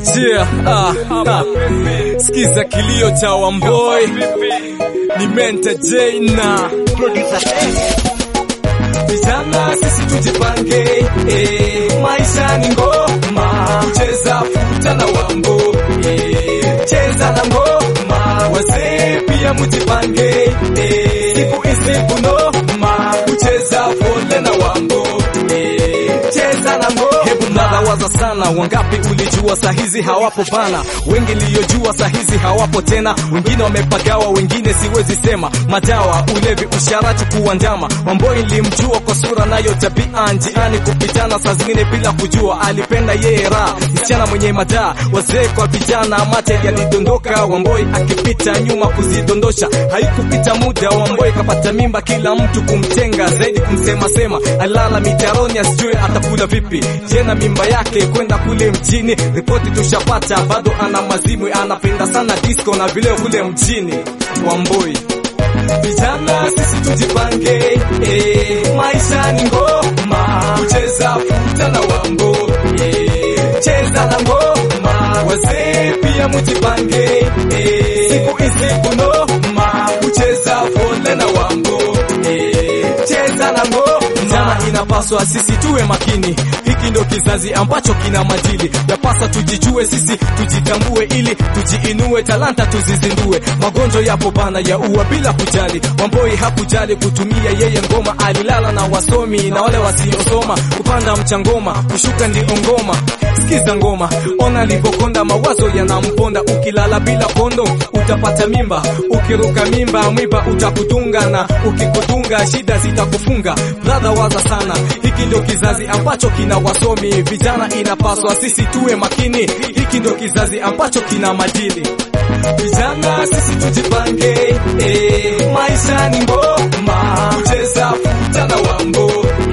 Yeah, ah, ah. Sikiza kilio cha Wamboi ni Mente J na vijana, sisi tujipange, eh, maisha ni ngoma, cheza futa na Wambo, eh, cheza na ngoma, wazee pia mujipange, eh, siku hizi kunoma, kucheza fole na Wambo, eh, cheza na ngoma. Hebu mnadawaza sana, wangapi ulijua sahizi hawapo bana, wengi liyojua sahizi hawapo tena, wengine wamepagawa, wengine siwezi sema, madawa, ulevi, usharati, kuandama. Wamboi nilimjua kwa sura nayo tabia, njiani kupitana, saa zingine bila kujua, alipenda yeye raha, msichana mwenye madaa, wazee kwa vijana, mate yalidondoka, Wamboi akipita nyuma kuzidondosha, haikupita muda, Wamboi kapata mimba, kila mtu kumtenga, zaidi kumsema sema, alala mitaroni, asijue atakula vipi, jena mimba yake kwenda kule mjini, ripoti tushapata, bado ana mazimwi, anapenda sana disco na vileo kule mjini, Wamboi Vijana sisi tujipange, eh, maisha ni ngoma, kucheza futa na Wambo, eh, cheza na ngoma, wazee pia mujipange, eh, siku hizi kunoma, kucheza fole na Wambo, eh, cheza na ngoma. Vijana inapaswa sisi tuwe makini, hiki ndo kizazi ambacho kina majili, yapasa tujijue sisi, tujitambue ili tujiinue, talanta tuzizindue. Magonjwa yapo bana ya ua bila kujali, Wamboi hakujali kutumia yeye ngoma, alilala na wasomi na wale wasiosoma, kupanda mchangoma, kushuka ndio ngoma. Sikiza ngoma, ona alivyokonda, mawazo yanamponda. Ukilala bila kondo utapata mimba, ukiruka mimba mwiba utakutunga, na ukikutunga shida zitakufunga. Brother, waza sana, hiki ndio kizazi ambacho kina wasomi. Vijana inapaswa sisi tuwe makini, hiki ndio kizazi ambacho kina madili. Vijana sisi tujipange, eh, maisha ni ngoma, kucheza futa na Wambo,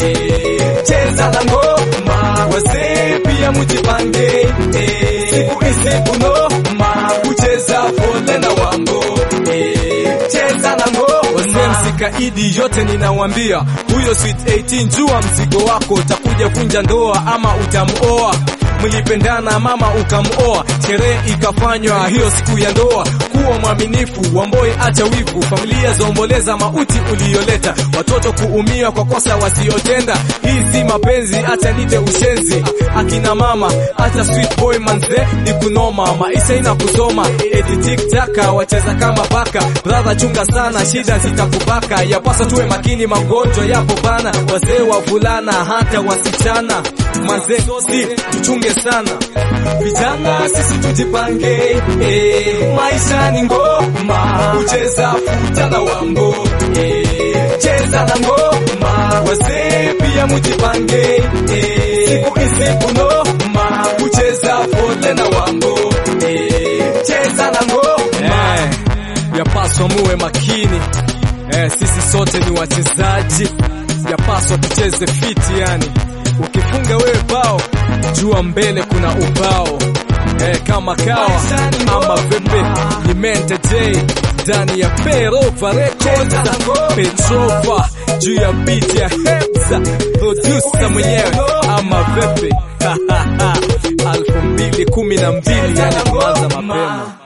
eh, cheza na ngoma, wazee pia mujipange, eh, siku hizi kunoma, kucheza fole na Wambo, eh, cheza na ngoma. Wazee msikaidi, yote ninawambia, huyo sweet 18 jua mzigo wako, utakuja vunja ndoa ama utamuoa mlipendana mama ukamuoa, sherehe ikafanywa hiyo siku ya ndoa. Kuwa mwaminifu, Wamboi acha wivu, familia zaomboleza mauti uliyoleta, watoto kuumia kwa kosa wasiotenda. Hii si mapenzi, acha nite ushenzi. Akina mama acha sweet boy manze, ni kunoma, maisha ina kusoma, eti tiktaka wacheza kama paka. Brother chunga sana, shida zitakubaka, yapasa tuwe makini, magonjwa yapo bana, wazee wavulana hata wasichana manze, si tuchunge sana vijana, sisi tujipange, eh, maisha ni ngoma, kucheza futa na Wambo, eh, cheza na ngoma, wazee pia mujipange, eh, siku hizi kunoma, kucheza fole na Wambo, eh, cheza na ngoma, eh, yapaswa muwe makini, eh, sisi sote ni wachezaji, yapaswa tucheze fiti yani Ukifunga wewe bao, jua mbele kuna ubao. Eh, kama kawa ama vipi? Ni Mente J ndani ya Perova Records, Petrova juu ya beat ya Hebza, producer mwenyewe ama vipi? elfu mbili kumi na mbili yani kuanza mapema